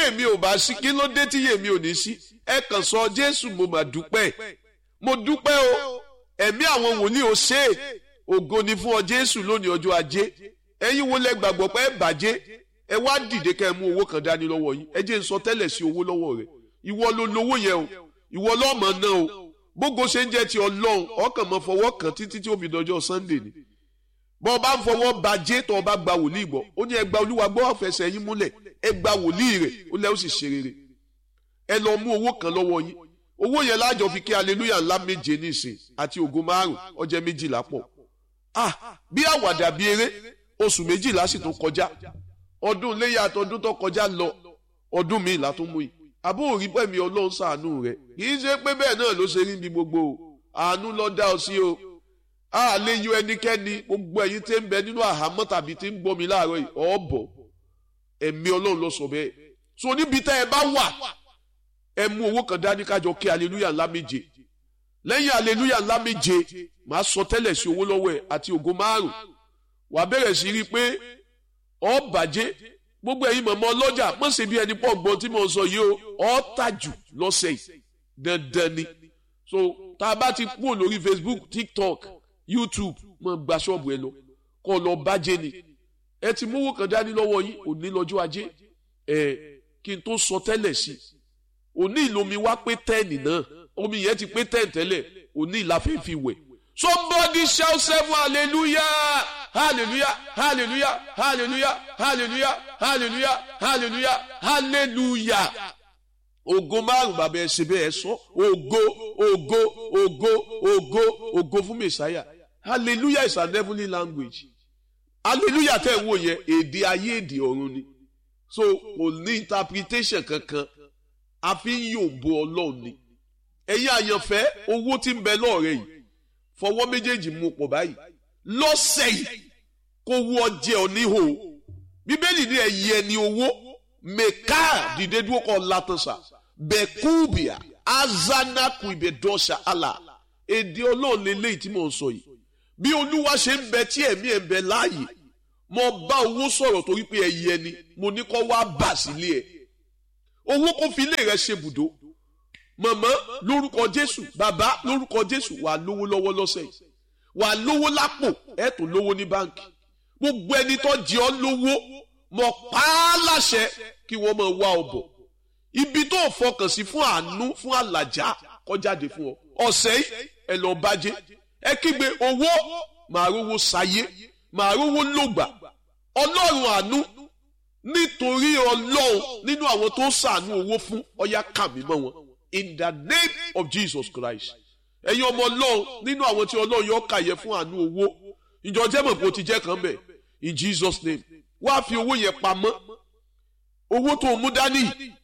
yèmí ò bá sí kí ló dé tí yèmí ò ní sí ẹ kàn sọ jésù mo mà dúpẹ́ mo dúpẹ́ o ẹ̀mí àwọn wòlíì ò ṣe é ògo ni fún ọ jésù lónìí ọjọ́ ajé ẹ̀yin wo lẹ gbàgbọ́ pé ẹ bàjẹ́ ẹ wá dìde kẹ́ ẹ mú owó kan dání lọ́wọ́ yín ẹ jẹ́ n sọ tẹ́lẹ̀ sí owó lọ́wọ́ rẹ ìwọ ló lówó yẹn o ìwọ lọ́mọ náà o gbogbo ṣe ń jẹ́ ti ọlọ́run ọkàn mọ́ fọwọ́ kan títí tí ó fi dọjọ́ sunday ni bọ́ ọ bá ń fọwọ́ bàjẹ́ tó o bá gba wòlíì gbọ́ ó ní ẹ gba olúwa gbọ́ ọ̀fẹ́sẹ̀ yín múlẹ̀ ẹ gba wòlíì rẹ̀ ó lẹ́ ó sì ṣe rere ẹ lọ mú owó kan lọ́wọ́ yín owó yẹn lájọ fi kí aleluya ńlá méje nísìn àti ògo márùn ọjẹ́ méjìlá pọ̀ ah bí àwàdà bí eré oṣù méjìlá sì tó kọjá ọdún léyà àtọdún tó kọjá lọ ọdún míì la tó mú yìí àbó òrí pẹ̀mí ọlọ́run ṣàánú rẹ̀ kì í ṣe pé bẹ́ẹ̀ náà ló ṣe rí bí gbogbo o àánú ló dá ọ sí o a lè yọ ẹnikẹ́ni gbogbo ẹ̀yin tí ń bẹ nínú àhámọ́ tàbí tí ń gbọ́ mi láàárọ̀ yìí ọ̀bọ̀ ẹ̀mí ọlọ́run ló sọ bẹ́ẹ̀ so níbi tẹ́ ẹ bá wà ẹ mú owó kan dání kájọ kí aleluya ńlá méje lẹ́yìn aleluya ńlá méje màá sọ tẹ́lẹ̀ sí owó lọ́wọ́ ẹ̀ àti ògo márùn wà á bẹ̀rẹ̀ sí rí i pé ọ bàjẹ́ gbogbo ẹ̀yin mọ̀mọ́ ọlọ́jà mọ̀ sí bí ẹni pọ̀ gbọ́n tí mo sọ yìí o ọ tàjù lọ́sẹ̀ yìí dandan ni so tá a bá ti kúrò lórí Facebook TikTok YouTube mọ̀ gba ṣọ́ọ̀bù ẹ lọ kọ́ lọ bàjẹ́ ni ẹ ti mówó kan dání lọ́wọ́ yín òní lọ́jọ́ ajé ẹ kí n tó sọ tẹ́lẹ̀ sí i òní ìlomi wá pé tẹ́ẹ̀nì náà omi yẹn ti pé tẹ́ẹ̀n tẹ́lẹ̀ òní ìlàfẹ́ fi wẹ̀ somebody shout seven hallelujah hallelujah hallelujah hallelujah hallelujah hallelujah hallelujah hallelujah ògo márùn bàbá ẹ ṣe bẹ́ẹ̀ ẹ sọ ògo ògo ògo ògo ògo fún mẹsàáyà hallelujah is an heavenly language hallelujah tẹ́ ẹ̀ wò yẹn èdè ayé èdè ọ̀run ni so kò ní interpretation kankan a fi ń yòǹbo ọlọ́run ni ẹ̀yin àyànfẹ́ owó tí ń bẹ lọ́ọ̀rẹ́ yìí fọwọ́ méjèèjì mú pọ̀ báyìí lọ́sẹ̀ yìí kó wú ọjẹ́ oníhò bíbélì ní ẹ̀yẹ ẹni owó mẹ́ká dìde dúró kọ́ látọ̀sà bẹ́kúbìà azanaku ìbẹ̀dọ́sà àlà èdè ọlọ́run lélẹ́yìí tí mò ń sọ yìí bí olúwa ṣe ń bẹ tí ẹ̀mí ẹ̀ ń bẹ láàyè mo bá owó sọ̀rọ̀ torí pé ẹ̀yẹ ni mo ní kó wá bà sílé ẹ̀ owó kó fi ilé rẹ̀ ṣe bùdó mọ̀mọ́ lórúkọ jésù bàbá lórúkọ jésù wà lówó lọ́wọ́ lọ́sẹ̀ yìí wà lówó lápò ẹ̀ tó lówó ní báǹkì gbogbo ẹni tó jẹ ọ́ lówó mọ̀ pa á láṣẹ kí wọ́n máa wá ọ bọ̀ ibi tó fọkàn sí fún àánú fún àlàjá kọjáde fún ọ ọ̀sẹ̀ yìí ẹ lọ bàjẹ́ ẹ kígbe owó màá rówó sayé màá rówó lògbà ọlọ́run àánú nítorí ọlọ́run nínú àwọn tó sàánú owó fún ọyá kàmí mọ́ wọn in the name of Jesus Christ ẹ̀yin ọmọ ọlọ́run nínú àwọn tí ọlọ́run yọ kàyẹ fún àánú owó ìjọ jẹ́mọ̀ kó ti jẹ́ kan bẹ̀ in Jesus name wá fi owó yẹn pamọ́ owó tó mú dání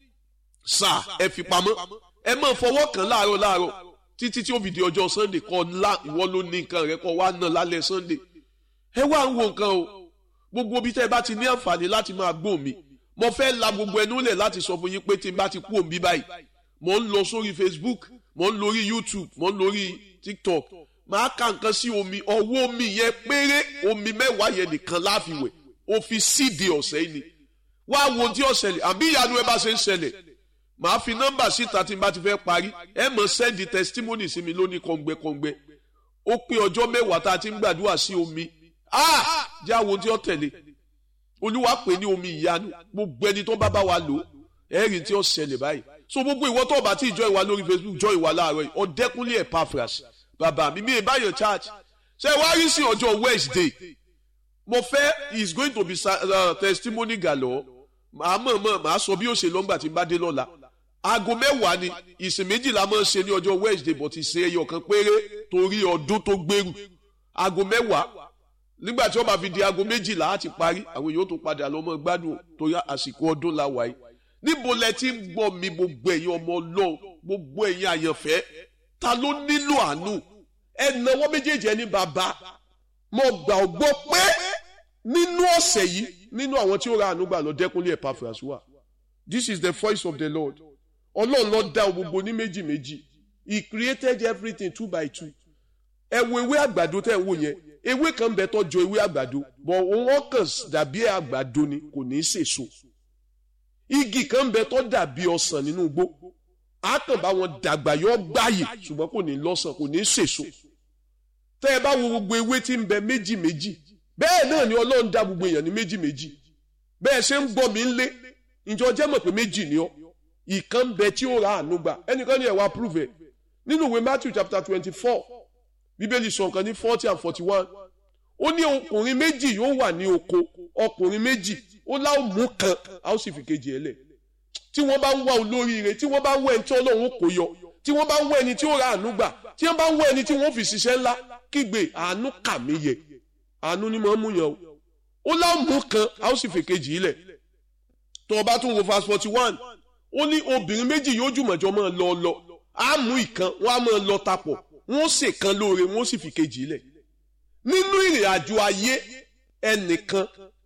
sà ẹ fi pamọ́ ẹ máa fọwọ́ kàn láàárọ̀ láàárọ̀ títí tí ó fi di ọjọ́ Sunday kọ́ ńlá ìwọ ló ní nǹkan rẹ kọ́ wá ná lálẹ́ Sunday ẹ wá ń wo nǹkan o gbogbo ibi tẹ́ ẹ bá ti ní àǹfààní láti máa gbọ́ mi mo fẹ́ la gbogbo ẹnu lẹ̀ láti sọ fún yín pé tí n bá ti kú òmí báyìí mo ń lọ sórí Facebook mo ń lórí YouTube mo ń lórí TikTok máa ka nǹkan sí omi ọwọ́ omi yẹn péré omi mẹ́wàá yẹn nìkan láfiwẹ̀ o fi síde ọ̀sẹ̀ yìí ni wá wo tí ó ṣẹlẹ̀ àbí ìyanu ẹ bá ṣe ń ṣẹlẹ̀ màá fi nọ́mbà síta tí n bá ti fẹ́ parí ẹ mọ̀ sẹ́ndì testimony sí mi lónìí kọ̀ǹgbẹ́kọ̀ǹgbẹ́ ó pé ọjọ́ mẹ́wàá tá a ti ń gbàdúrà sí omi ah jẹ́ àwọn tí ó tẹ̀lé olúwa pè ní omi ìyanu gbogbo ẹni tó bá bá wa lò ẹ̀rì tí ó ṣẹlẹ̀ báyìí so gbogbo ìwọ tó bá ti jọ ìwà lórí Facebook jọ ìwà láàárọ̀ yìí ọ̀dẹ́kúnlé Epaphras bàbá mi mi ìbáyọ̀ church ṣe wá rí sí ọjọ́ Wednesday mo fẹ́ is going to be uh, testimony galore màá mọ̀ mọ̀ màá sọ bí ó ṣe lọ́ngbà tí n bá dé lọ́la aago mẹ́wàá ni ìsìn méjìlá máa ń ṣe ní ọjọ́ Wednesday but ìṣe ẹyọ kan péré torí ọdún tó gbèrú aago mẹ́wàá nígbà tí wọ́n bá fi di aago méjìlá á ti parí àwọn èèyàn tó padà lọ mọ́ gbádùn torí àsìkò ọdún la wà yìí níbo lẹ ti ń gbọ́ mi gbogbo ẹ̀yin ọmọ Ọlọ́run gbogbo ẹ̀yin àyànfẹ́ ta ló nílò àánú ẹ nawọ́ méjèèjì ẹni bàbá mo gbà ọ gbọ́ pé nínú ọ̀sẹ̀ yìí nínú àwọn tí ó ra àánú gbà lọ dẹ́kunlé Epaphras wà this is the voice of the Lord Ọlọ́run ló dá gbogbo ní méjì méjì he created everything two by two ẹ wo ewé àgbàdo tẹ́ ẹ wò yẹn ewé kan bẹ tó jọ ewé àgbàdo bọ̀ wọ́n kàn dàbí àgbàdo ni kò ní í sèso igi kan bẹ tó dàbí ọsàn nínú igbó á kàn bá wọn dàgbà yọ gbáyè ṣùgbọ́n kò ní lọ́sàn kò ní sèso tẹ́ ẹ bá wo gbogbo ewé tí ń bẹ méjì méjì bẹ́ẹ̀ náà ni ọlọ́run dá gbogbo èèyàn ní méjì méjì bẹ́ẹ̀ ṣe ń gbọ́ mi ń lé ìjọ jẹ́ mọ̀ pé méjì ni ọ́ ìkan bẹ tí ó ra àánú gbà ẹnìkan ní ẹ̀wà prove ẹ̀ nínú ìwé Matthew chapter twenty four bíbélì sọ nǹkan ní forty and forty one ó ní ọkùnrin méjì yóò wà ní oko ọkùnrin méjì ó láwọn mú kan a ó sì fi kejì ẹ lẹ̀ tí wọ́n bá ń wá olóríire tí wọ́n bá ń wá ẹni tí Ọlọ́run kò yọ tí wọ́n bá ń wá ẹni tí ó ra àánú gbà tí wọ́n bá ń wá ẹni tí wọ́n fi ṣiṣẹ́ ńlá kígbe àánú kà mí yẹ àánú ni mo ń mú yàn o ó láwọn mú kan a ó sì fi kejì lẹ̀ tó o bá tún wo verse forty one ó ní obìnrin méjì yóò jùmọ̀jọ máa lọ lọ á mú ìkan wọ́n á máa lọ tapọ̀ wọ́n sì kan lóore wọ́n sì fi kejì lẹ̀ nínú ìrìn àjò ayé ẹnìkan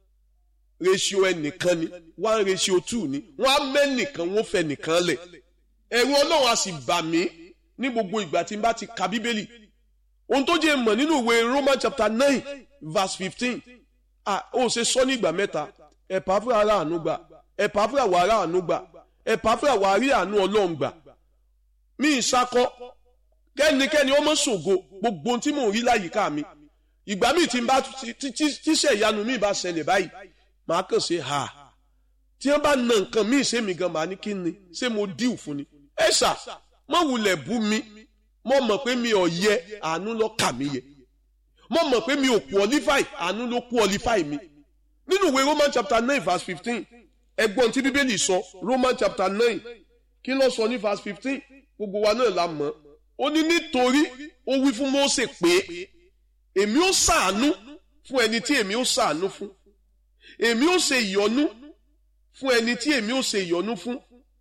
ratio ẹnìkan ni one ratio two ni wọ́n á mẹ́nìkan wọ́n fẹ́ nìkan lẹ̀ ẹ̀rù ọlọ́run á sì bà mí ní gbogbo ìgbà tí n bá ti ka bíbélì ohun tó jẹ́ mọ̀ nínú ìwé Roman chapter nine verse fifteen ah ó ṣe sọ ní ìgbà mẹ́ta ẹ̀pà fúra ara àánú gbà ẹ̀pà fúra wà ara àánú gbà ẹ̀pà fúra wà rí àánú ọlọ́run gbà mí ìsakọ kẹ́nikẹ́ni ọmọ ṣògo gbogbo ohun tí mò ń rí láyìíká mi ìgbà míì tí n bá tíṣẹ̀ ìyanu mi bá ṣẹlẹ̀ báyìí màá kàn ṣe ha tí wọ́n bá na nǹkan míì ṣé mi gan màá ní kí ni ṣé mo díù fún ni ẹ ṣá mọ wulẹ̀ bú mi mo mọ̀ pé mi ò yẹ àánú ló kà mí yẹ mo mọ̀ pé mi ò qualify àánú ló qualify mi nínú ìwé Roman chapter nine verse fifteen ẹgbọ́n tí bíbélì sọ Roman chapter nine kí ló sọ ní verse fifteen gbogbo wa náà la mọ̀ ó ní nítorí ó wí fún Mósè pé èmi ó ṣàánú fún ẹni tí èmi ó ṣàánú fún èmi ó ṣe ìyọ́nú fún ẹni tí èmi ó ṣe ìyọ́nú fún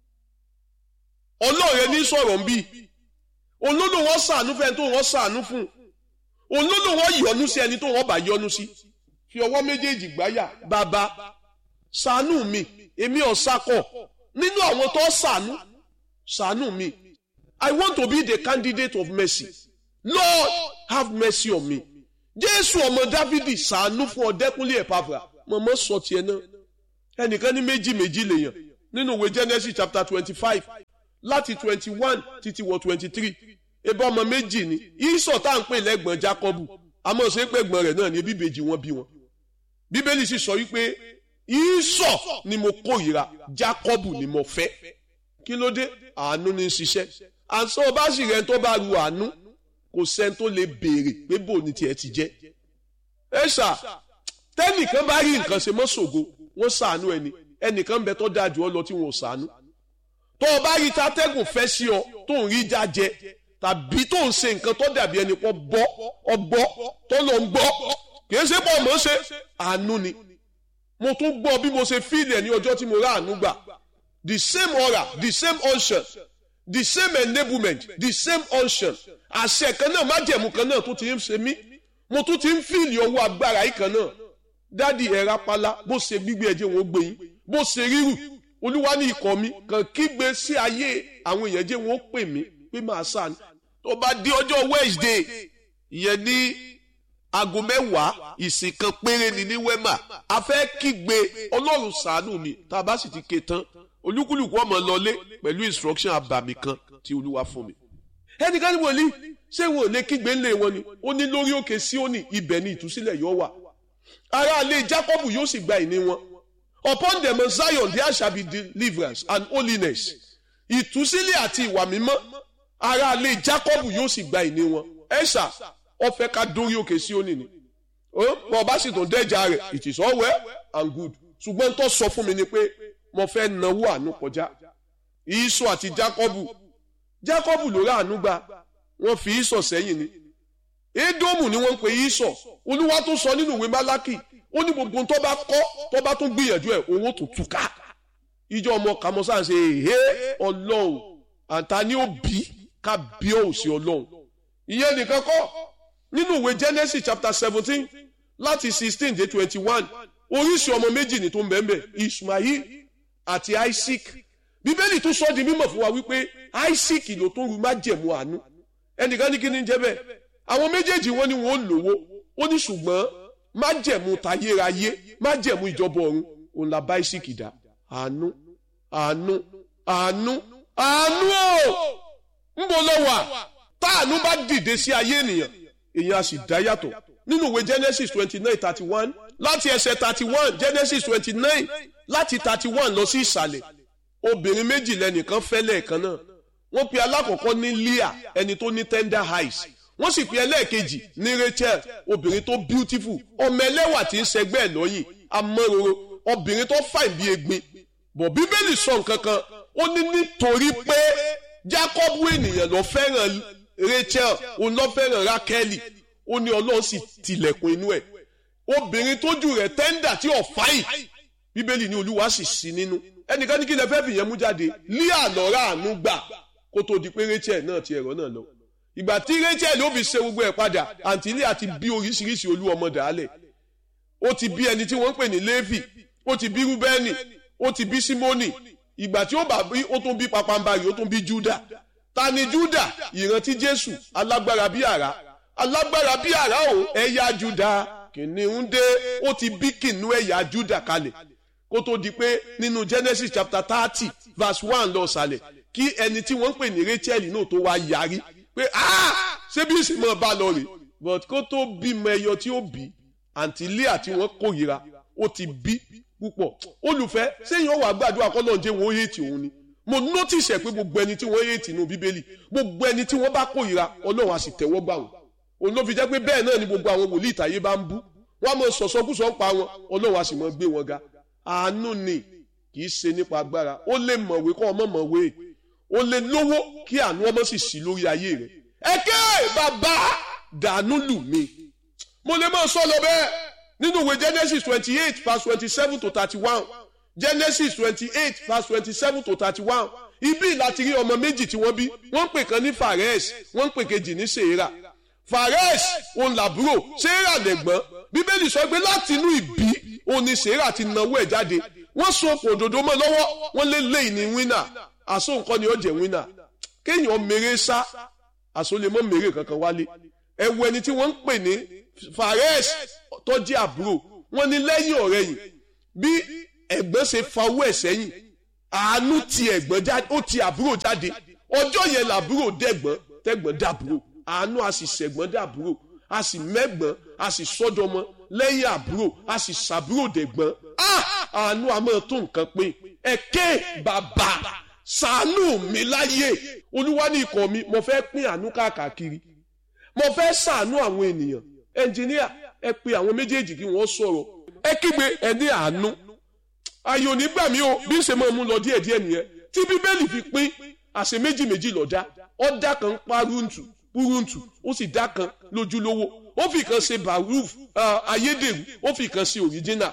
ọlọ́ọ̀rẹ́ ní sọ̀rọ̀ ń bí olódò wọn ṣàánú fún ẹni tó wọn ṣàánú fún olódò wọn yọ́nú sí ẹni tó wọn bá yọ́nú sí fi ọwọ́ méjèèjì gbáyà bàbá ṣàánú mi èmi ò sakọ nínú àwọn tó ṣàánú ṣàánú mi I want to be the candidate of mercy Lord have mercy on me Jésù ọmọ Dávidi ṣàánú fún ọdẹkùnlé ẹpàfà mọ̀mọ́ sọ tiẹ̀ náà ẹnìkan ní méjì méjì lèèyàn nínú ìwé Genesis chapter twenty five láti twenty one títí wọ twenty three ebi ọmọ méjì ni ìsọ̀ tá à ń pè lẹ́gbọ̀n Jákọ́bù àmọ́ ṣe pé ẹ̀gbọ́n rẹ̀ náà ní bíbèjì wọn bí wọn bíbélì sì sọ wípé ìsọ̀ ni mo kórìíra Jákọ́bù ni mo fẹ́ kí ló dé àánú ní í ṣiṣẹ́ àǹsọ́ ọba sì rẹ̀ tó bá ru àánú kò sẹ́ni tó lè béèrè pé bò ní tiẹ̀ ti jẹ́ ẹ ṣá tẹ́nìkan bá rí nǹkan ṣe mọ́ ṣògo wọ́n ṣàánú ẹni ẹnìkan bẹ tó dáa jù ọ lọ tí wọn ò ṣàánú tó o bá rí tatẹ́gùn fẹ́ sí ọ tó ń rí jájẹ tàbí tó ń ṣe nǹkan tó dàbí ẹni pọ̀ bọ́ ọgbọ́ tó lọ ń gbọ́ kì í ṣe pọ̀ mọ́ ṣe àánú ni mo tún gbọ́ bí mo ṣe fíìlì ẹ̀ ní ọjọ́ tí mo rà àánú gbà the same aura the same unction the same enablement the same unction àṣẹ kan náà májẹ̀mú kan náà tó ti ń ṣe mí mo tún ti ń fíìlì ọwọ́ agbára yìí kan náà dádì ẹ̀ rápálá bó ṣe gbígbé ẹjẹ́ wọn gbé yín bó ṣe rírù olúwa ní ikọ̀ mi kàn kígbe sí ayé àwọn èèyàn jẹ́ wọn ó pè mí pé máa sàánú tó bá di ọjọ́ Wednesday ìyẹn ní aago mẹ́wàá ìsìn kan péré ni ní wema a fẹ́ kígbe ọlọ́run ṣàánú mi tá a bá sì ti ké tán olúkúlùkù ọmọ lọlé pẹ̀lú instruction àbàmì kan tí olúwa fún mi. ẹnìkan ní wòlíì ṣé wọn ò lè kígbe ńlẹ̀ wọn ni ó ní lórí òkè Síónì ibẹ̀ ni ìtúsílẹ̀ yóò wà ará ilé Jákọ́bù yóò sì gba ìní wọn upon them of Zion there shall be deliverance and holiness ìtúsílẹ̀ àti ìwà mímọ́ ará ilé Jákọ́bù yóò sì gba ìní wọn ẹ̀ṣà ọ̀fẹ́ ká dórí òkè Síónì ni bọ́ ọba sì tún dẹ́jà rẹ̀ it is all well and good ṣùgbọ́n tó sọ fún mi ni pé mo fẹ́ náwó àánú kọjá ìsọ àti Jákọ́bù Jákọ́bù ló rà àánú gbà wọ́n fi ìsọ sẹ́yìn ni Édómù ni wọ́n ń pè ìsọ olúwa tó sọ nínú ìwé Málákì ó ní gbogbo tó bá kọ́ tó bá tún gbìyànjú ẹ̀ owó tó túká ìjọ ọmọ kàmọ́sá ṣe èhé ọlọ́run àǹtá ni ó bí ká bí ó sí ọlọ́run ìyẹn nìkan kọ́ nínú ìwé Genesis chapter seventeen láti sixteen dé twenty one oríṣi ọmọ méjì ní tó ń bẹ́ẹ̀ Ismail àti Isaac bíbélì tún sọ di mímọ̀ fún wa wípé Isaac ló tó ru májẹ̀mú àánú ẹnìkan ní kí ni jẹ́ bẹ́ẹ̀ àwọn méjèèjì wọn ni wọn ò lówó ó ní ṣùgbọ́n májẹ̀mú tayérayé májẹ̀mú ìjọba ọ̀run òun la bá Isaac dá àánú àánú àánú àánú o ńbo lọ wà táànú bá dìde sí ayé ènìyàn èèyàn á sì dá yàtọ̀ nínú ìwé Genesis twenty nine thirty one láti ẹsẹ̀ thirty one Genesis twenty nine láti thirty one lọ sí ìsàlẹ̀ obìnrin méjì lẹ́nìkan fẹ́ lẹ́ẹ̀kan náà wọ́n pe alákọ̀ọ́kọ́ ní Leah ẹni tó ní tender eyes wọ́n sì pe ẹlẹ́ẹ̀kejì ní Rachel obìnrin tó beautiful ọmọ ẹlẹ́wà tí ń ṣẹgbẹ́ ẹ̀ lọ́yìn amọ́roro obìnrin tó fàìn bí egbin bọ̀ bíbélì sọ nǹkan kan ó ní nítorí pé Jacob ènìyàn ló fẹ́ràn Rachel òun ló fẹ́ràn Rákẹ́lì ó ní Ọlọ́run sì tilẹ̀kùn inú ẹ̀ obìnrin tójú rẹ̀ tẹ́ńdà tí ò fáyìn bíbélì ní Olúwa sì sí nínú ẹnìkan ní kí lè fẹ́ fìyẹn mú jáde Leah lọ́ra àánú gbà kó tó di pé Rachel náà ti ẹ̀rọ náà lọ ìgbà tí Rachel ó fi ṣe gbogbo ẹ̀ padà àǹtí Leah ti bí oríṣiríṣi olú ọmọ dàálẹ̀ ó ti bí ẹni tí wọ́n ń pè ní Léfì ó ti bí Rúbẹ́nì ó ti bí Símónì ìgbà tí ó bá bí ó tún bí papambarì ó tún bí Júdà ta ni Júdà ìrántí Jésù alágbára bí àrá alágbára bí àrá o ẹ̀yà Júdà kìnìún dé ó ti bí kìnìún ẹ̀yà Júdà kalẹ̀ kó tó di pé nínú Genesis chapter thirty verse one lọ sàlẹ̀ kí ẹni tí wọ́n ń pè ní Rachel náà tó wá yarí pé ṣé bí ìsìnmọ̀ bá lọ rè but kó tó bímọ ẹyọ tí ó bí àǹtí Leah tí wọ́n kórìíra ó ti bí púpọ̀ olùfẹ́ sẹ́yìn ọ̀wà gbàdúrà kọ́ lọ́njẹ́ wọn ó yéètì òun ni mo notice ẹ̀ pé gbogbo ẹni tí wọ́n yéètì nínú bíbélì gbogbo ẹni tí wọ́n bá kórìíra ọlọ́run á sì tẹ́wọ́ gbà wọ́n òun ló fi jẹ́ pé bẹ́ẹ̀ náà ni gbogbo àwọn wòlíì ìtàyé bá ń bú wọ́n á mọ sọ̀sọ́kùsọ̀ ń pa wọn ọlọ́run á sì mọ gbé wọn ga àánú ni kì í ṣe nípa agbára ó lè mọ̀wé kọ́ ọmọ mọ̀wé ó lè lówó kí àánú ọmọ sì sí lórí ayé rẹ̀ ẹ̀kẹ́ bàbá dànù lù mí mo lè máa sọ lọ bẹ́ẹ̀ nínú ìwé Genesis twenty eight verse twenty seven to thirty one Genesis twenty eight verse twenty seven to thirty one ibi láti rí ọmọ méjì tí wọ́n bí wọ́n ń pè kan ní Fares wọ́n ń pè kejì ní Serah Fares òun làbúrò Serah lẹ̀gbọ́n bíbélì sọ pé láti inú ìbí òun ni Serah ti nawó ẹ̀ jáde wọ́n so okùn òdòdó mọ́ lọ́wọ́ wọ́n lé lẹ́yìn ní wínà àṣọ nǹkan ni ó jẹ́ wínà kéèyàn mèrè sá àṣọ lè mọ́ mèrè kankan wálé ẹ̀wù ẹni tí wọ́n ń pè ní Fares tó jẹ́ àbúrò wọ́n ní lẹ́yìn ọ̀rẹ́ yìí bí ẹ̀gbọ́n ṣe fa owó ẹ̀ sẹ́yìn àánú ti ẹ̀gbọ́n jáde ó ti àbúrò jáde ọjọ́ yẹn làbúrò dẹ̀gbọ́n tẹ̀gbọ́n dàbúrò àánú a sì ṣẹ̀gbọ́n dàbúrò a sì mẹ́gbọ́n a sì sọ́dọ̀mọ́ lẹ́yìn àbúrò a sì ṣàbúrò dẹ̀gbọ́n àánú a máa tó nǹkan pé ẹ̀kẹ́ bàbá ṣàánú mi láyé olúwa ní ikọ̀ mi mo fẹ́ pín àánú káàkiri mo fẹ́ ṣàánú àwọn ènìyàn ẹnjìníà ẹ pe àwọn méjèèjì kí wọ́n sọ̀rọ̀ ẹ kígbe ẹ ní àánú ayò nígbà mi o bí ń ṣe máa mú lọ díẹ̀ díẹ̀ nìyẹn tí bíbélì fi pín àṣẹ méjì méjì lọ́dá ọ̀dà kan ń pa rúntù púrúntù ó sì dá kan lójúlówó ó fi kan ṣe baruf ayédèrú ó fi kan ṣe òrìjínà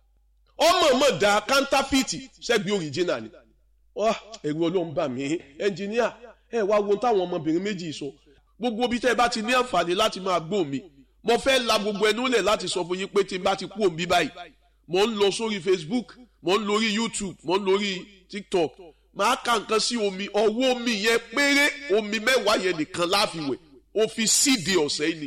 ọmọ ọmọ da kántáfìtì ṣẹ́gbẹ́ òrìjínà ni ẹ̀rù ọlọ́run bà mí ẹnjìníà ẹ wá wo táwọn ọmọbìnrin méjì sọ gbogbo bí tẹ́ ẹ bá ti ní àǹfààní láti máa gbọ́ mi mo fẹ́ la gbogbo ẹnu lẹ̀ láti sọ fún yín pé tí n bá ti kú òun bí báyìí mo ń lọ sórí Facebook mo ń lórí YouTube mo ń lórí TikTok máa ka nǹkan sí omi ọwọ́ omi yẹn péré omi mẹ́wàá yẹn nìkan láfiwẹ̀ ó fi síde ọ̀sẹ̀ yìí ni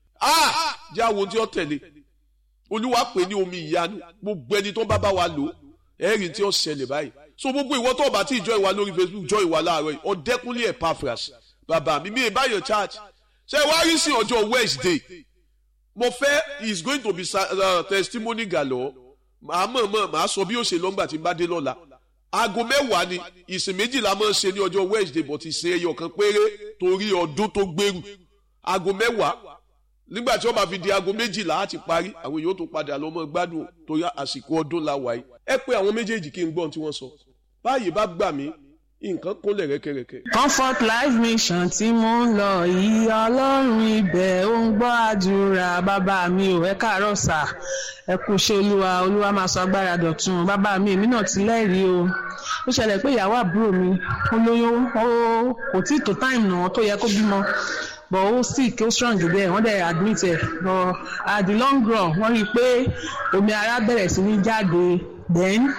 ah jẹ́ àwọn tí ó tẹ̀lé olúwa pè ní omi ìyanu gbogbo ẹni tó bá bá wa lò ẹ̀rì tí ó ṣẹlẹ̀ báyìí so gbogbo ìwọ tó bá ti jọ ìwà lórí Facebook jọ ìwà láàárọ̀ yìí ọ̀dẹ́kúnlé Epaphras bàbá mi mi ìbáyọ̀ church ṣé wàá rí sí ọjọ́ Wednesday mo fẹ́ is going to be uh, testimony galore màá mọ̀ mọ̀ màá sọ bí ó ṣe lọ́ngbà tí n bá dé lọ́la aago mẹ́wàá ni ìsìn méjìlá máa ń ṣe ní ọjọ́ Wednesday but ìsìn ẹyọ kan péré torí ọdún tó gbèrú aago mẹ́wàá nígbà tí wọ́n bá fi di aago méjìlá á ti parí àwọn èèyàn tó padà lọ mọ́ gbádùn torí àsìkò ọdún la wáyé ẹ pé àwọn méjèèjì kí n gbọ́n tí wọ́n sọ báyìí bá gbà mí nǹkan kúnlẹ̀ rẹ́kẹrẹ́kẹ́. comfort life mission tí mo ń lọ yìí ọlọ́run ibẹ̀ ó ń gbọ́ àdúrà bàbá mi ò ẹ káàárọ̀ sà ẹ kú ṣe olúwa olúwa máa sọ agbára dọ̀tun bàbá mi èmi náà ti lẹ́rìí o ó ṣẹlẹ̀ pé ìyàwó àbúrò mi ó lóyún ó kò tí ì tó táìmù náà tó yẹ kó bímọ but ó sick ó strong bẹ́ẹ̀ wọ́n dẹ̀ admit ẹ̀ but at the long run wọ́n rí i pé omi ara bẹ̀rẹ̀ sí ní jáde then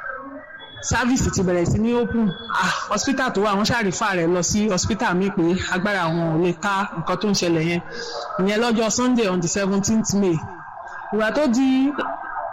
sáfíìsì ti bẹ̀rẹ̀ sí ní open ah hospital tó wà wọ́n ṣàrífà rẹ̀ lọ sí hospital mi pé agbára wọn ò lè ká nǹkan tó ń ṣẹlẹ̀ yẹn ìyẹn lọ́jọ́ sunday on the seventeenth may ìgbà tó di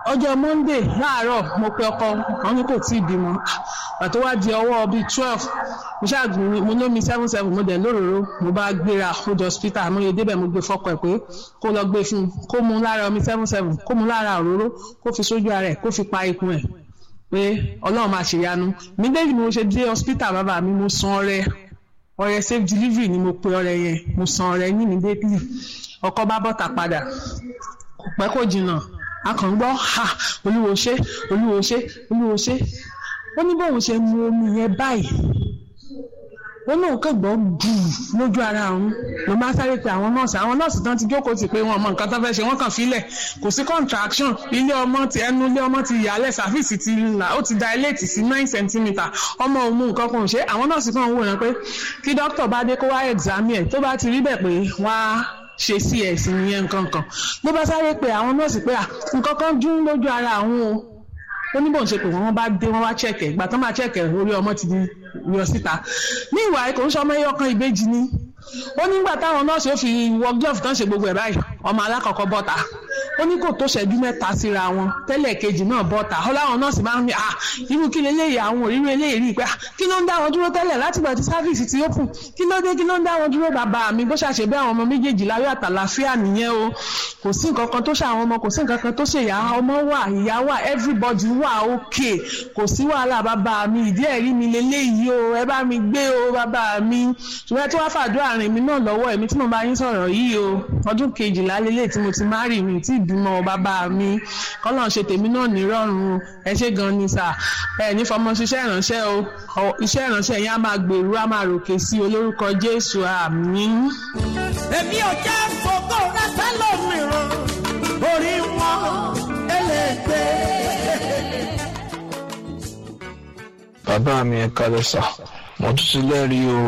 ọjọ́ monday láàárọ̀ mo pe ọkọ wọn ní kò tí ì bímọ pàtó wá di ọwọ́ bíi twelve mo ṣáàgùn mo lómi seven seven mo dẹ̀ lóròró mo bá gbéra ó jọ hospital mo yẹ débẹ̀ mo gbé fọ́kọ ẹ̀ pé kó lọ gbé fún un kó mu lára omi seven seven kó mu lára òróró kó fi sójú ara ẹ̀ kó fi pa ikùn ẹ̀ pé ọlọ́run máa ṣèyanu mídéjì mo ṣe dé hospital bàbá mi mo san ọrẹ ọrẹ safe delivery ni mo pe ọrẹ yẹn mo san ọrẹ ní immediately ọkọ bá bọ́ta padà kò pẹ́ kò jìnnà a kàn ń gbọ́ ha olúwo ṣe olúwo ṣe olúwo ṣe ó ní bóun ṣe mu omi yẹn báyìí ó lóun kàn gbọ́ gbùù lójú ara òun ló máa sáré pe àwọn nọ́ọ̀sì àwọn nọ́ọ̀sì tán ti jókòó tì pé wọn mọ nǹkan tó fẹ́ ṣe wọ́n kàn filẹ̀ kò sí contraction ilé ọmọ ti ẹnu ilé ọmọ ti yàlẹ̀ sàfíìsì ti là ó ti dilate sí nine centimetre ọmọ òun mú nǹkan kan ṣe àwọn nọ́ọ̀sì kan wò yẹn pé kí dókítà bá dé kó wá examine ẹ̀ tó bá ti rí bẹ̀ pé wá ṣe cs nìyẹn nǹkan kan ló bá sáré pe àwọn nọ́ọ̀sì pé nǹkan kan dún lójú ara àwọn o ó ní bóun ṣe pé wọ́n bá dé wọ́n wá chẹ̀kẹ̀ ìgbà tó máa chẹ̀kẹ̀ orí ọmọ ti di yọ síta ní ìwà kò ń sọ ọmọ ẹyọ kan ìbejì ni ó nígbà táwọn nọ́ọ̀sì ó fi wọ glove tán ṣe gbogbo ẹ̀ báyìí ọmọ alákọ̀ọ́kọ́ bọ́ta ó ní kò tó ṣẹ́jú mẹ́ta síra wọn tẹ́lẹ̀ kejì náà bọ́ta ó láwọn nọ́ọ̀sì máa ń ní ah irú kí leléyìí àwọn òrírú eléyìí rí i pé ah kí ló ń dá wọn dúró tẹ́lẹ̀ láti gbà tí sáfíìsì ti open kí ló dé kí ló ń dá wọn dúró bàbá mi bó ṣàṣe bí àwọn ọmọ méjèèjì láyọ̀ àtàlàfíà nìyẹn o kò sí nǹkan kan tó ṣe àwọn ọmọ kò sí nǹkan kan tó ṣe ìyá ọmọ wà ìyá wà everybody wà okay kò sí wàhálà bàbá mi ìdí ẹ̀rí mi leléyìí o ẹ bá mi gbé o bàbá mi ṣùgbọ́n tí wọ́n fàdúrà rìn mí náà lọ́wọ́ èmi tí mo bá yín sọ̀rọ̀ yìí o ọdún kejìlá lélẹ̀ tí mo ti má rì mí tí ìbímọ bàbá mi kọ́lọ̀ ṣe tèmi náà nírọ̀rùn ẹ ṣé gan ni sà ẹ ní fọmọ ṣiṣẹ́ ìránṣẹ́ o iṣẹ́ ìránṣẹ́ yẹn á máa gbèrú á máa ròkè sí olórúkọ Jésù àmín. èmi ò jẹ́ fògbó rẹ fẹ́lòmíràn orí wọn ẹlẹ́gbẹ́. bàbá mi ẹ kalẹ̀ sà mo tún ti lẹ́rìí o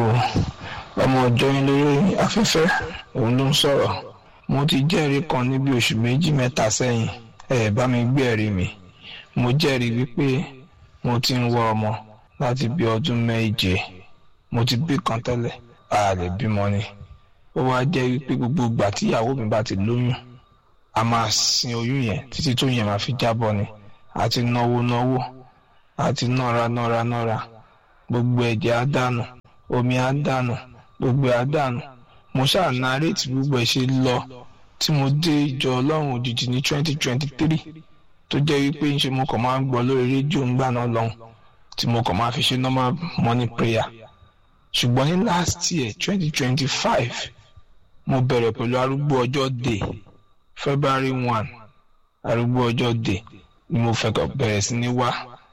ọmọ ọjọ́ yín lórí afẹ́fẹ́ òun ló ń sọ̀rọ̀ mo ti jẹ́rìí kan ní bí oṣù méjì mẹ́ta sẹ́yìn ẹ bá mi gbé ẹ̀rí mi mo jẹ́rìí wípé mo ti ń wá ọmọ láti bí ọdún méje mo ti bí kan tẹ́lẹ̀ a lè bímọ ni ó wá jẹ́ wípé gbogbo ìgbà tí ìyàwó mi bá ti lóyún a máa sin oyún yẹn títí tó yẹn máa fi jábọ́ ni àti náwó náwó àti nọ́ra nọ́ra nọ́ra gbogbo ẹ̀jẹ̀ á dànù omi á dànù gbogbo ẹ̀ á dànù mo ṣáà nàárẹ̀tì gbogbo ẹ̀ ṣe lọ tí mo dé ìjọ ọlọ́run òjijì ní twenty twenty three tó jẹ́ wípé ń ṣe mo kàn máa ń gbọ́ lórí rédíò ńgbà náà lọ́hùn tí mo kàn máa fi ṣe normal morning prayer ṣùgbọ́n ní last year twenty twenty five mo bẹ̀rẹ̀ pẹ̀lú arúgbó ọjọ́ day february one arúgbó ọjọ́ day ni mo fẹ́ kàn bẹ̀rẹ̀ sí ní wá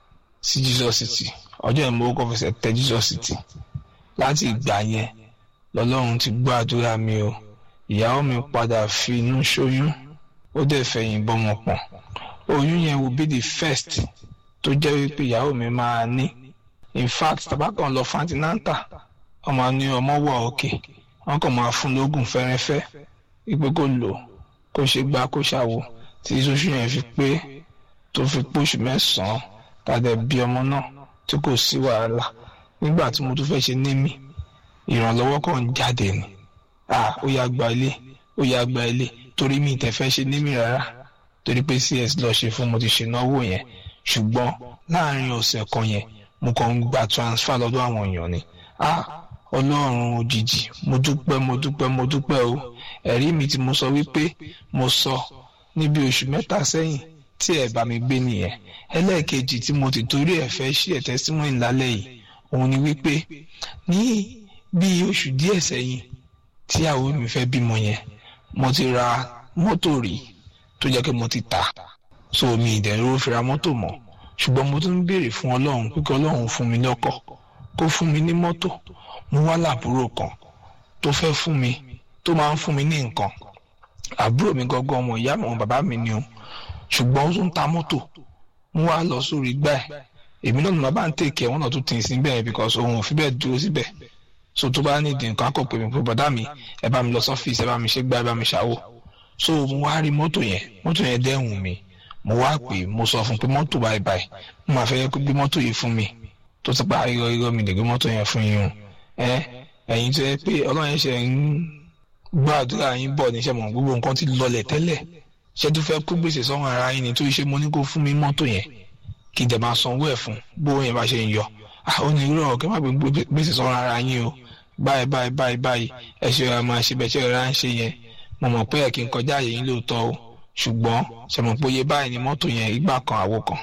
sí jesus city ọjọ́ yẹn mo kọ́ fẹsẹ̀ tẹ jesus city láti ìgbà yẹn lọ́lọ́run ti gbọ́ àdúrà mi o ìyàwó mi padà fi inú ṣoyún ó dẹ̀ fẹ̀yìn bọ́mọ pọ̀n oyún yẹn will be the first tó jẹ́ wípé ìyàwó mi máa ní in fact tabakan lọ fantinanta ọmọ ní ọmọ wà òkè wọn kàn máa fún lóògùn fẹ́rẹ́fẹ́ wípé kó lò kó ṣe gbá kó ṣàwò tí oṣù yẹn fi pé tó fi póṣù mẹ́sàn-án tàdé bí ọmọ náà tí kò sí wàhálà nígbà tí mo tún fẹ́ ṣe némi ìrànlọ́wọ́ kan ń jáde ni ah ó yá gba ilé ó yá gba ilé torí mi ìtẹ̀ fẹ́ ṣe némi rárá torí pé cs lọ ṣe fún mo ti ṣe náwó yẹn ṣùgbọ́n láàrin ọ̀sẹ̀ kan yẹn mo kàn ń gba transfer lọ́dọ̀ àwọn èèyàn ni ah ọlọ́run òjijì mo dúpẹ́ mo dúpẹ́ mo dúpẹ́ o ẹ̀rí mi tí mo sọ wípé mo sọ níbi oṣù mẹ́ta sẹ́yìn tí ẹ̀ bá mi gbé nìyẹn ẹlẹ́ẹ̀kejì tí mo ti torí ẹ̀ fẹ́ ṣí ẹ̀ testimony lálẹ́ yìí òun ni wípé ní bí oṣù díẹ̀ sẹ́yìn tí àwọn mi fẹ́ bímọ yẹn mo ti ra mọ́tò rí tó jẹ́ pé mo ti tà so mi ìdẹ̀rù fi ra mọ́tò mọ́ ṣùgbọ́n mo tún ń béèrè fún ọlọ́run pé kí ọlọ́run fún mi lọ́kọ̀ kó fún mi ní mọ́tò mo wá làbúrò kan tó fẹ́ fún mi tó máa ń fún mi ní nǹkan àbúrò mi gangan ọmọ ìyá mi ọmọ bàbá mi ni o ṣùgbọ́n ó tún ta mọ́tò mo wá lọ sórí gbá ẹ̀ èmi náà ni bàbá ń tèkẹ́ wọn náà tún tì í síbẹ̀ because òun ò fi bẹ́ẹ̀ dúró síbẹ̀ so tó bá ní ìdí nǹkan akọ̀ pé mi pé bọ̀dá mi ẹ bá mi lọ sọ́fíìsì ẹ bá mi ṣe gbá ẹ bá mi ṣàwò so mo wá rí mọ́tò yẹn mọ́tò yẹn dẹ́hùn mi mo wá pè mo sọ fún pé mọ́tò báyìí báyìí mo máa fẹ́ gbé mọ́tò yìí fún mi tó ti pa irọ́ irọ́ mi lè gbé mọ́tò yẹn fún yín o ẹ ẹ̀yin tó yẹ pé ọlọ́run yẹn ṣe ń gbọ́ àdúrà yín bọ̀ níṣẹ́ mọ̀ gbogbo nǹkan ti lọlẹ̀ tẹ́lẹ̀ ṣé tó fẹ́ kó gbèsè sọ́run ara yín ni tó ṣe mo ní kó fún mi mọ́tò yẹn kí n dẹ̀ máa sanwó ẹ̀ fún bó yẹn bá ṣe ń yọ ó ní irú ọ̀kẹ́ má gbé gbèsè sọ́run ara yín o báyìí báyìí báyìí báyìí ẹ ṣe ra máa ṣe bẹ́ẹ̀ ṣe ra ń ṣe yẹn mo mọ̀ pé ẹ̀ kí n kọjá àyè yín lóòótọ́ o ṣùgbọ́n ṣe mọ̀ pé iye báyìí ni mọ́tò yẹn ìgbà kan àwo kan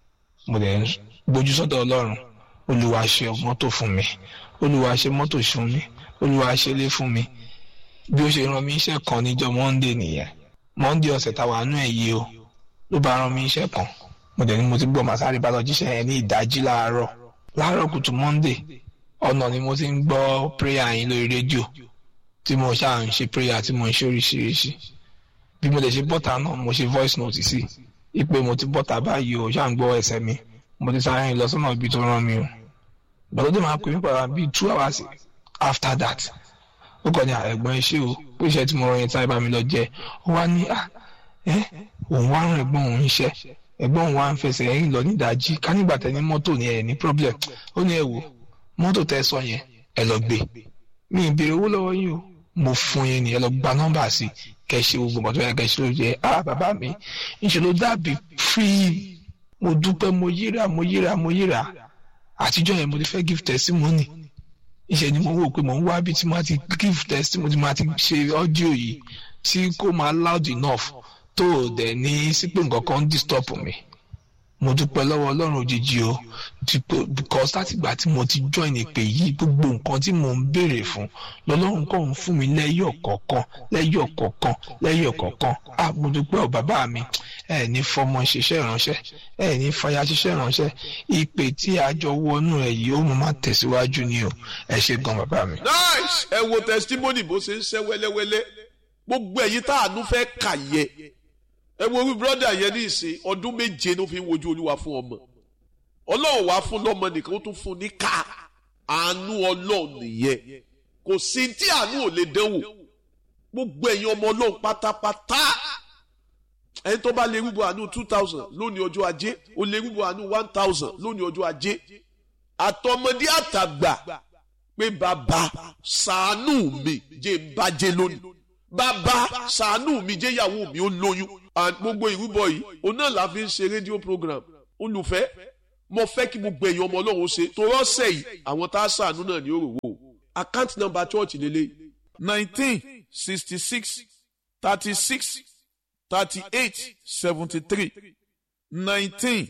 mo dẹ̀ ń gbójú sọ́dọ̀ ọlọ́run olúwa ṣe mọ́tò fún mi olúwa ṣe mọ́tò fún mi olúwa ṣe lé fún mi bí ó ṣe rán mi iṣẹ́ kan níjọ́ monday nìyẹn monday ọ̀sẹ̀ táwa nú ẹ̀ yìí o ló bá rán mi iṣẹ́ kan mo dẹ̀ ní mo ti gbọ́ màsáré bá lọ jíṣẹ́ yẹn ní ìdájí láàárọ̀ láàárọ̀ kùtù monday ọ̀nà ni mo ti ń gbọ́ prayer yín lórí rédíò tí mo ṣáà ń ṣe prayer tí mo ń ṣe oríṣiríṣi bí mo lè ṣe bọ́tà náà mo ṣe voice note sí ipe mo ti bọ́tà báyìí o ṣáà ń gbọ́ ẹsẹ̀ mi mo ti sáré rìn lọ sọ́nà ibi tó rán mi o gbọ́dọ̀ tó máa pè mí padà bíi two hours after that ó kàn ní ẹ̀gbọ́n iṣẹ́ o pé iṣẹ́ tí mo rán yẹn tí bá mi lọ jẹ ó wá ní ẹ òun wá rán ẹ̀gbọ́n òun iṣẹ́ ẹ̀gbọ́n òun wá ń fẹsẹ̀ ẹ̀yìn lọ ní ìdájí ká nígbà tẹ ní mọ́tò ní ẹ̀ ní problem ó ní ẹ wò mọ́tò tẹ sọ yẹn ẹ lọ gbé mi ì béèrè owó lọ́wọ́ yín o mo fún yín ni ẹ lọ gba nọ́mbà sí kẹ ṣe gbogbo nǹkan tó yẹ kẹ ṣe ló jẹ ah bàbá mi ńṣe ló dàbí free mo dúpẹ́ mo yíra mo yíra mo yíra àtijọ́ yẹn mo ti fẹ́ give testimony ìṣe ni mo wò pé mo ń wá bí tí mo ti give testimony mo ti ṣe audio yìí tí kò máa loud enough tó o dẹ̀ ní sí pé nǹkan kan ń disturb mi mo dúpẹ́ lọ́wọ́ ọlọ́run òjijì o because láti ìgbà tí mo ti join ìpè yìí gbogbo nǹkan tí mo ń béèrè fún lọ́lọ́run kò ń fún mi lẹ́yọ̀ kọ̀ọ̀kan lẹ́yọ̀ kọ̀ọ̀kan lẹ́yọ̀ kọ̀ọ̀kan ah mo dúpẹ́ ọ̀ bàbá mi ẹ ní fọmọ ṣiṣẹ́ ìránṣẹ́ ẹ ní fàyà ṣiṣẹ́ ìránṣẹ́ ìpè tí a jọ wọnú ẹ yìí ó mọ máa tẹ̀síwájú ni o ẹ ṣe gan bàbá mi. nice ẹ wo testimony bó ṣe ń ṣe wẹ́lẹ́wẹ́lẹ́ gbogbo ẹ̀yin tá àánú fẹ́ kà yẹ ẹ wo orí brọ́dà yẹn ní ìsìn ọdún méje ló fi ń wojú olúwa fún ọmọ ọlọ́run wá fún lọ́mọ nìkan ó tún fún ní ká àánú ọlọ́run nìyẹn kò sí tí àánú ò lè dánwò gbogbo ẹ̀yin ọmọ ọlọ́run pátápátá ẹni tó bá lè rúbọ àánú two thousand lónìí ọjọ́ ajé ó lè rúbọ àánú one thousand lónìí ọjọ́ ajé àtọmọdé àtàgbà pé bàbá ṣàánú mi jẹ́ ń bàjẹ́ lónìí bàbá ṣàánú mi jẹ́ ìyàwó mi ó lóyún gbogbo ìrúbọ yìí òun náà la fi ń ṣe rédíò program olùfẹ́ mo fẹ́ kí gbogbo èèyàn ọmọ ọlọ́run ṣe tó rọ́ọ̀sẹ̀ yìí àwọn tá a ṣàánú náà ní òròwò account number church lélẹ̀ nineteen sixty six thirty six thirty eight seventy three nineteen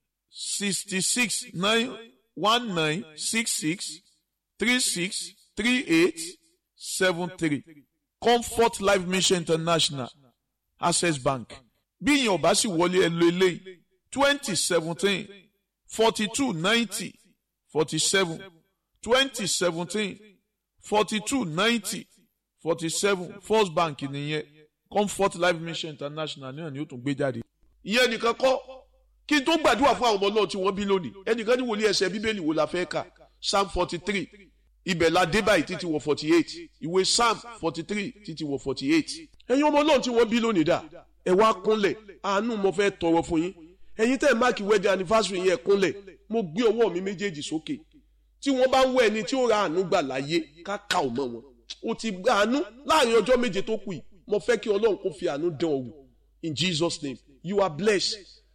sixty six nine one nine six six three six three eight seven three comfort life mission international access bank bí ìyẹn ọba sì wọlé ẹ lo eléyìí twenty seventeen forty two ninety forty seven twenty seventeen forty two ninety forty seven first bank nìyẹn comfort life mission international náà ni ó tún gbé jáde. ìyẹn nìkan kọ́ kí n tó gbàdúrà fún àwọn ọmọ náà tí wọ́n bí lónìí ẹnìkan ní wòlíì ẹsẹ̀ bíbélì wo la fẹ́ kà psalm forty three ibẹ̀ la dé báyìí títí wọ forty eight ìwé psalm forty three títí wọ forty eight ẹ̀yin ọmọ náà tí wọ́n bí lónìí dà ẹ wá kúnlẹ̀ àánú mo fẹ́ tọrọ fún yín ẹ̀yin tẹ́ ẹ̀ máàkì wedding anniversary yẹn kúnlẹ̀ mo gbé ọwọ́ mi méjèèjì sókè tí wọ́n bá ń wọ ẹni tí ó ra àánú gbà láyé ká kà ọ́ mọ́ wọn o ti gba àánú láàrin ọjọ́ méje tó kù yìí mo fẹ́ kí ọlọ́run kó fi àánú dán ọ wò in Jesus name you are blessed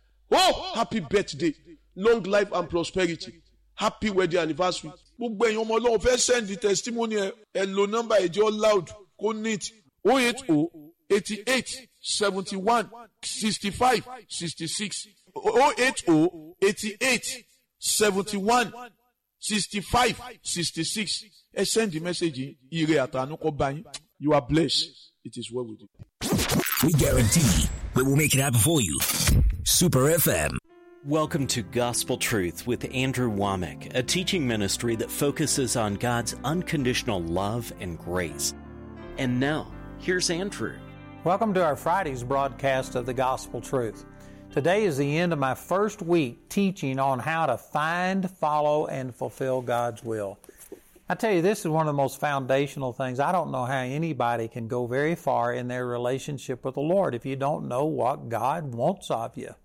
oh happy birthday long life and prosperity happy wedding anniversary gbogbo ẹ̀yin ọmọ ọlọ́run fẹ́ send the testimony ẹ ẹ lo nọ́mbà ẹ̀jẹ̀ loud kó neat oh eight oh eighty eight seventy one sixty five sixty six oh eight oh eighty eight seventy one sixty five sixty six ẹ send the message ire àtànú kọ bá yín you are blessed it is well with you. We guarantee we will make it happen for you. Super FM. Welcome to Gospel Truth with Andrew Womack, a teaching ministry that focuses on God's unconditional love and grace. And now, here's Andrew. Welcome to our Friday's broadcast of the Gospel Truth. Today is the end of my first week teaching on how to find, follow, and fulfill God's will. I tell you, this is one of the most foundational things. I don't know how anybody can go very far in their relationship with the Lord if you don't know what God wants of you.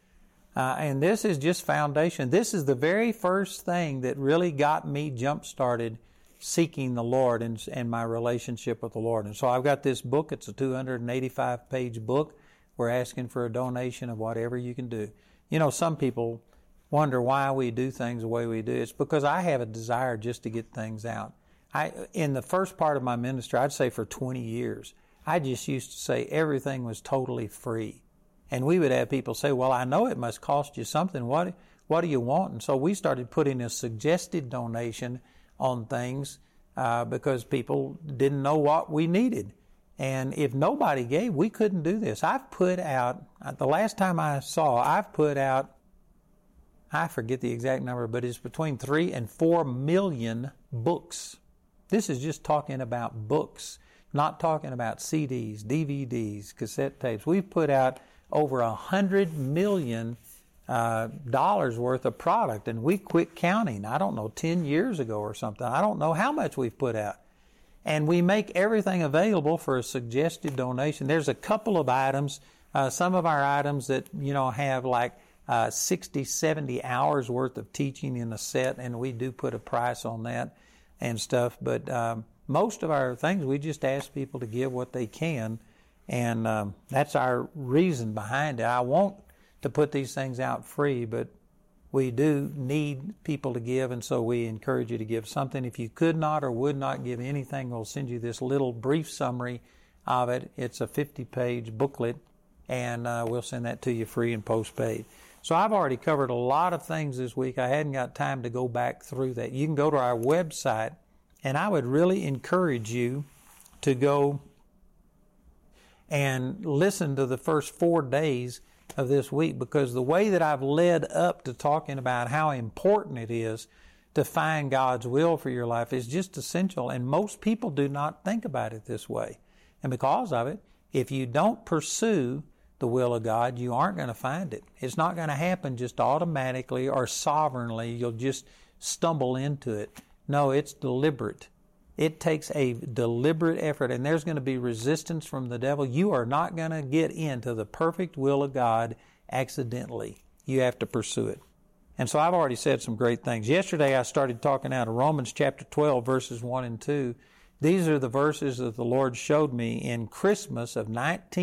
Uh, and this is just foundation. This is the very first thing that really got me jump started seeking the Lord and, and my relationship with the Lord. And so I've got this book. It's a 285 page book We're asking for a donation of whatever you can do. You know, some people wonder why we do things the way we do. It's because I have a desire just to get things out. I, in the first part of my ministry, I'd say for 20 years, I just used to say everything was totally free. And we would have people say, well, I know it must cost you something. What, what do you want? And so we started putting a suggested donation on things uh, because people didn't know what we needed. And if nobody gave, we couldn't do this. I've put out, the last time I saw, I've put out, I forget the exact number, but it's between three and four million books. This is just talking about books, not talking about CDs, DVDs, cassette tapes. We've put out over a hundred million uh, dollars worth of product, and we quit counting. I don't know, ten years ago or something. I don't know how much we've put out, and we make everything available for a suggested donation. There's a couple of items, uh, some of our items that you know have like uh, 60, 70 hours worth of teaching in a set, and we do put a price on that and stuff. But um, most of our things, we just ask people to give what they can, and um, that's our reason behind it. I want to put these things out free, but we do need people to give, and so we encourage you to give something. If you could not or would not give anything, we'll send you this little brief summary of it. It's a 50 page booklet, and uh, we'll send that to you free and postpaid. So I've already covered a lot of things this week. I hadn't got time to go back through that. You can go to our website, and I would really encourage you to go and listen to the first four days of this week because the way that I've led up to talking about how important it is to find God's will for your life is just essential. And most people do not think about it this way. And because of it, if you don't pursue the will of God, you aren't going to find it. It's not going to happen just automatically or sovereignly. You'll just stumble into it. No, it's deliberate. It takes a deliberate effort, and there's going to be resistance from the devil. You are not going to get into the perfect will of God accidentally. You have to pursue it. And so I've already said some great things. Yesterday I started talking out of Romans chapter 12, verses 1 and 2. These are the verses that the Lord showed me in Christmas of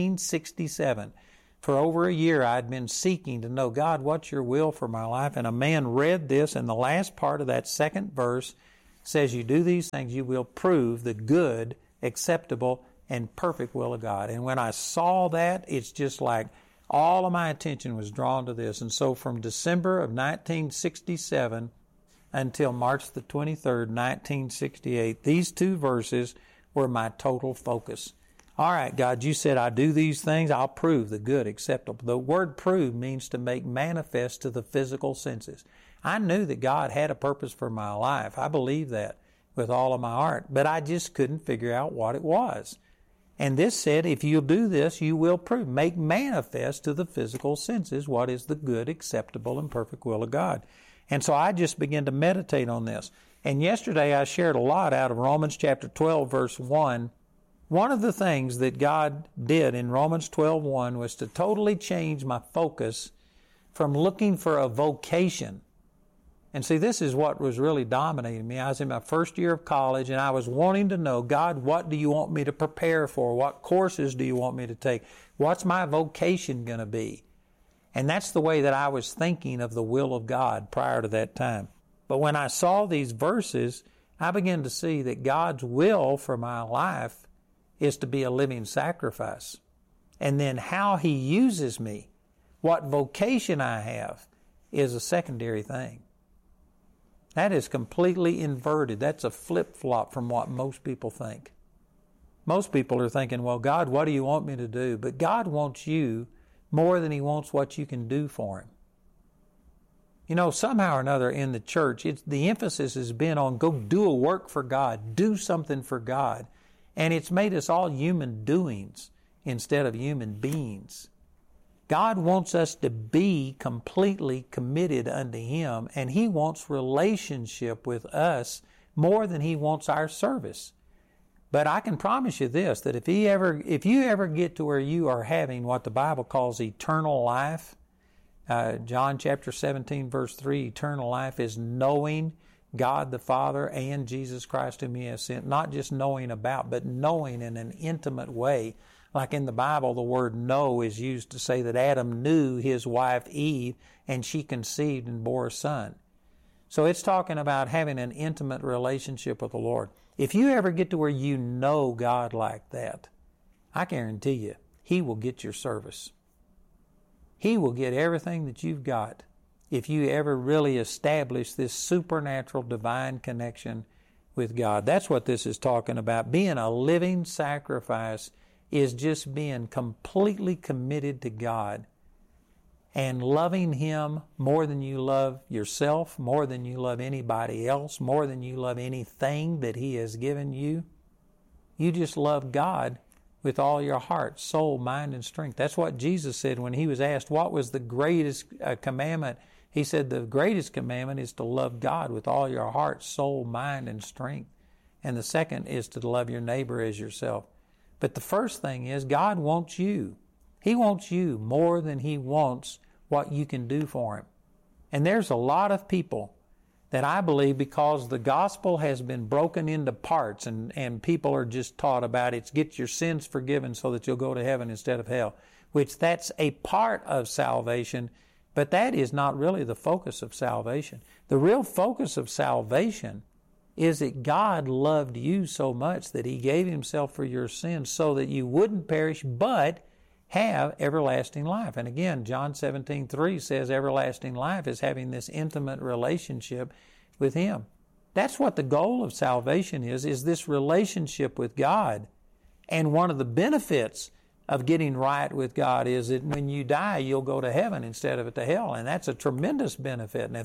1967. For over a year I'd been seeking to know, God, what's your will for my life? And a man read this, and the last part of that second verse says, You do these things, you will prove the good, acceptable, and perfect will of God. And when I saw that, it's just like all of my attention was drawn to this. And so from December of 1967 until March the 23rd, 1968, these two verses were my total focus. All right, God, you said I do these things, I'll prove the good, acceptable. The word prove means to make manifest to the physical senses. I knew that God had a purpose for my life. I believed that with all of my heart, but I just couldn't figure out what it was. And this said, if you'll do this, you will prove, make manifest to the physical senses what is the good, acceptable, and perfect will of God. And so I just began to meditate on this. And yesterday I shared a lot out of Romans chapter 12, verse 1. One of the things that God did in Romans 12:1 was to totally change my focus from looking for a vocation and see, this is what was really dominating me. I was in my first year of college and I was wanting to know, God, what do you want me to prepare for? What courses do you want me to take? What's my vocation going to be? And that's the way that I was thinking of the will of God prior to that time. But when I saw these verses, I began to see that God's will for my life is to be a living sacrifice. And then how He uses me, what vocation I have, is a secondary thing. That is completely inverted. That's a flip flop from what most people think. Most people are thinking, well, God, what do you want me to do? But God wants you more than He wants what you can do for Him. You know, somehow or another in the church, it's, the emphasis has been on go do a work for God, do something for God. And it's made us all human doings instead of human beings. God wants us to be completely committed unto Him, and He wants relationship with us more than He wants our service. But I can promise you this that if he ever if you ever get to where you are having what the Bible calls eternal life, uh, John chapter 17, verse 3, eternal life is knowing God the Father and Jesus Christ whom He has sent, not just knowing about, but knowing in an intimate way Like in the Bible, the word know is used to say that Adam knew his wife Eve and she conceived and bore a son. So it's talking about having an intimate relationship with the Lord. If you ever get to where you know God like that, I guarantee you, He will get your service. He will get everything that you've got if you ever really establish this supernatural divine connection with God. That's what this is talking about. Being a living sacrifice is just being completely committed to God and loving Him more than you love yourself, more than you love anybody else, more than you love anything that He has given you. You just love God with all your heart, soul, mind, and strength. That's what Jesus said when He was asked what was the greatest uh, commandment. He said the greatest commandment is to love God with all your heart, soul, mind, and strength. And the second is to love your neighbor as yourself. But the first thing is God wants you. He wants you more than He wants what you can do for Him. And there's a lot of people that I believe because the gospel has been broken into parts and, and people are just taught about it's get your sins forgiven so that you'll go to heaven instead of hell, which that's a part of salvation, but that is not really the focus of salvation. The real focus of salvation is that God loved you so much that He gave Himself for your sins so that you wouldn't perish but have everlasting life. And again, John 17, 3 says everlasting life is having this intimate relationship with Him. That's what the goal of salvation is, is this relationship with God. And one of the benefits of getting right with God is that when you die, you'll go to heaven instead of to hell. And that's a tremendous benefit. And if